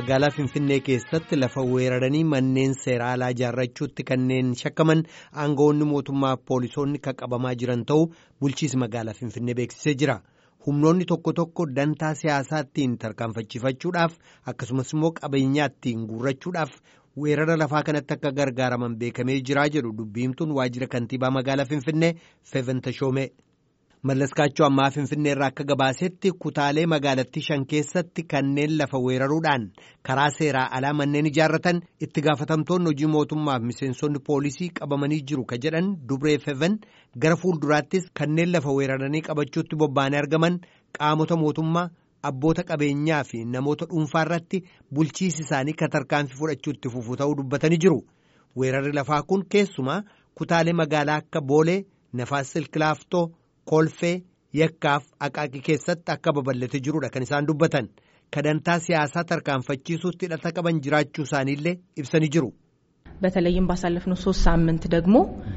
magaalaa Finfinnee keessatti lafa weeraranii manneen seeraa alaa ijaarrachuutti kanneen shakkaman aangawoonni mootummaa poolisoonni qaqqabamaa jiran ta'uu bulchiisi magaalaa Finfinnee beeksisee jira. Humnoonni tokko tokko dantaa siyaasaattiin tarkaanfachiifachuudhaaf akkasumas immoo qabeenyaattiin guurrachuudhaaf weerara lafaa kanatti akka gargaaraman beekamee jiraa jedhu dubbiimtuun waajjira kantiibaa magaalaa Finfinnee Feventashoomee. Mallaskaachoo ammaa Finfinnee irraa akka gabaasetti kutaalee magaalattii shan keessatti kanneen lafa weeraruudhaan karaa seeraa alaa manneen ijaarratan itti gaafatamtoonni hojii mootummaaf miseensonni poolisii qabamanii jiru ka jedhan dubree feven gara fuulduraattis kanneen lafa weeraranii qabachuutti bobba'anii argaman qaamota mootummaa abboota qabeenyaa fi namoota dhuunfaa irratti bulchiisi isaanii ka tarkaanfii fudhachuutti fufuu ta'uu dubbatanii jiru. Weerarri lafaa kun keessumaa kutaalee magaalaa akka Boolee, Nafaas Silkilaaftoo. kolfee yakkaaf aqaaqii keessatti akka babal'ate jirudha kan isaan dubbatan kadantaa siyaasaa tarkaanfachiisuutti hidhata qaban jiraachuu isaaniillee ibsanii jiru. በተለይም ባሳለፍነው ሶስት ሳምንት ደግሞ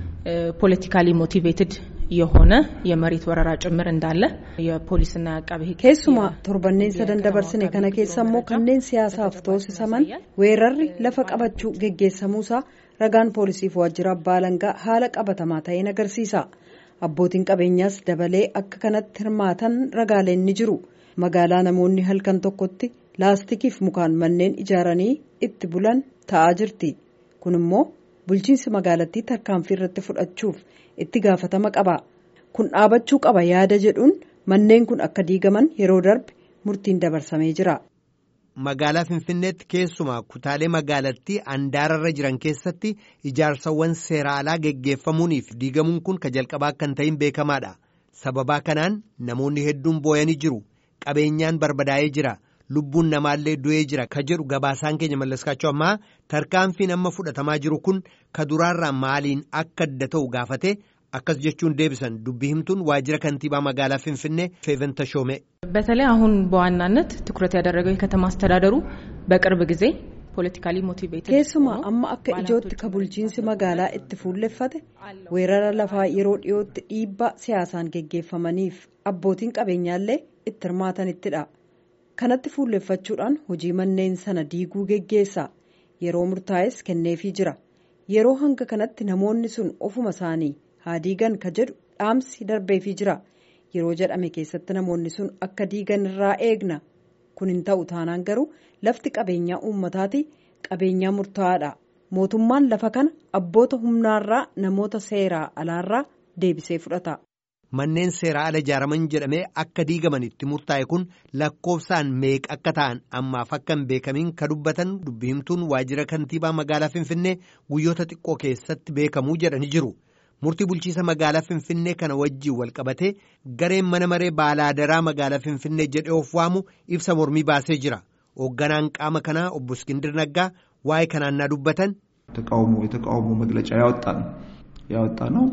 ፖለቲካሊ ሞቲቬትድ የሆነ የመሬት ወረራ ጭምር እንዳለ የፖሊስና የአቃቤ ሕግ keessumaa torbanneen sadan dabarsine kana keessa immoo kanneen siyaasaaf toosisaman weerarri lafa qabachuu geggeessamuusaa ragaan poolisiif waajjira abbaa alangaa haala qabatamaa ta'een agarsiisa. abbootiin qabeenyaas dabalee akka kanatti hirmaatan ragaaleen ni jiru magaalaa namoonni halkan tokkotti laastikiif mukaan manneen ijaaranii itti bulan ta'aa jirti kun immoo bulchiinsi magaalattii tarkaanfii irratti fudhachuuf itti gaafatama qaba kun dhaabachuu qaba yaada jedhuun manneen kun akka diigaman yeroo darbe murtiin dabarsamee jira. Magaalaa Finfinneetti keessumaa kutaalee magaalattii handaararra jiran keessatti ijaarsawwan seera alaa geggeeffamuuniif diigamuun kun ka jalqabaa kan ta'in beekamaadha. Sababaa kanaan namoonni hedduun booyanii jiru. Qabeenyaan barbadaa'ee jira. Lubbuun namaallee du'ee jira ka jedhu gabaasaan keenya mallaskaachuu ammaa tarkaanfiin amma fudhatamaa jiru kun ka duraarraa maaliin akka adda ta'u gaafate akkas jechuun deebisan dubbii himtuun waajjira kantiibaa magaalaa Finfinnee Feven Tashoomee. በተለይ አሁን በዋናነት ትኩረት ያደረገው የከተማ አስተዳደሩ በቅርብ ጊዜ ፖለቲካሊ ሞቲቬትድ keessumaa amma akka ijootti ka bulchiinsi magaalaa itti fuulleffate weerara lafaa yeroo dhiyootti dhiibbaa siyaasaan geggeeffamaniif abbootiin qabeenyaallee itti hirmaatanittidha kanatti fuulleffachuudhaan hojii manneen sana diiguu geggeessa yeroo murtaa'es kenneefii jira yeroo hanga kanatti namoonni sun ofuma isaanii haa diigan ka jedhu dhaamsi darbeefii jira. yeroo jedhame keessatti namoonni sun akka diigan irraa eegna kun hin ta'u taanaan garuu lafti qabeenyaa uummataati qabeenyaa murtaa'aadha mootummaan lafa kana abboota humnaarraa namoota seeraa alaarraa deebisee fudhata. Manneen seeraa ala ijaaraman jedhamee akka diigaman itti murtaa'e kun lakkoofsaan meeqa akka ta'an ammaaf akka hin beekamiin ka dubbatan dubbiimtuun waajjira kantiibaa magaalaa Finfinnee guyyoota xiqqoo keessatti beekamuu jedhanii jiru. murtii bulchiisa magaalaa finfinnee kana wajjiin walqabatee gareen mana maree baalaadaraa magaalaa finfinnee jedhee of waamu ibsa mormii baasee jira hoogganaan qaama kanaa obbo Iskindir Naggaa waa'ee kanaan naa dubbatan. ተቃውሞ የተቃውሞ መግለጫ ያወጣ ነው ያወጣ ነው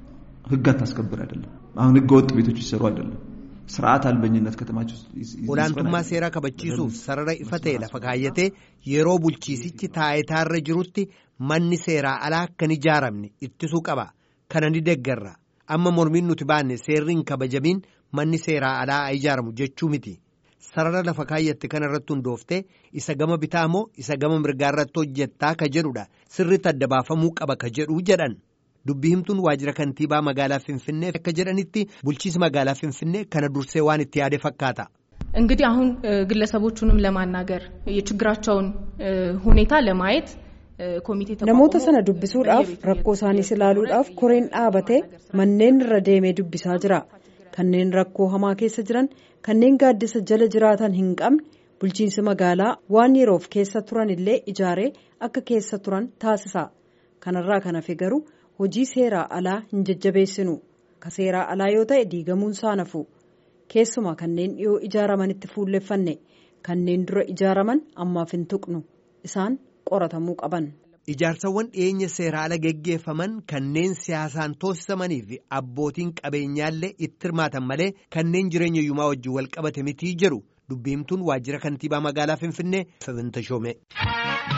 ህግ አታስከብር አይደለም አሁን ህገ ወጥ ቤቶች ይሰሩ አይደለም ስርዓት አልበኝነት ከተማቸው olaantummaa seeraa kabachiisuuf sarara ifa ta'e lafa kaayyatee yeroo bulchiisichi taayitaarra jirutti manni seeraa alaa akka hin ijaaramne ittisuu qaba. kana ni deggarra amma mormiin nuti baanne seerri hin kabajamiin manni seeraa alaa ijaaramu jechuu miti sarara lafa kaayyatte kana irratti hundooftee isa gama bitaa moo isa gama mirgaa irratti hojjettaa ka jedhudha sirriitti adda baafamuu qaba ka jedhu jedhan dubbii himtuun waajjira kantiibaa magaalaa finfinnee akka jedhanitti bulchiisi magaalaa finfinnee kana dursee waan itti yaade fakkaata. እንግዲህ አሁን ግለሰቦቹንም ለማናገር የችግራቸውን ሁኔታ ለማየት namoota sana dubbisuudhaaf rakkoo isaaniis ilaaluudhaaf koreen dhaabatee manneen irra deemee dubbisaa jira kanneen rakkoo hamaa keessa jiran kanneen gaaddisa jala jiraatan hin qabne bulchiinsi magaalaa waan yeroof keessa turan illee ijaaree akka keessa turan taasisa kanarraa kan hafe garuu hojii seeraa alaa hin jajjabeessinu ka seeraa alaa yoo ta'e diigamuun saanafu keessumaa kanneen dhiyoo ijaaramanitti fuulleffanne kanneen dura ijaaraman ammaaf hin tuqnu isaan. qoratamuu qaban. Ijaarsawwan dhiyeenya seeraa ala geggeeffaman kanneen siyaasaan toosisamanii fi abbootiin qabeenyaallee itti hirmaatan malee kanneen jireenya yumaa wajjin wal qabate mitii jedhu dubbiimtuun waajjira kantiibaa magaalaa Finfinnee Feven Tashoomee.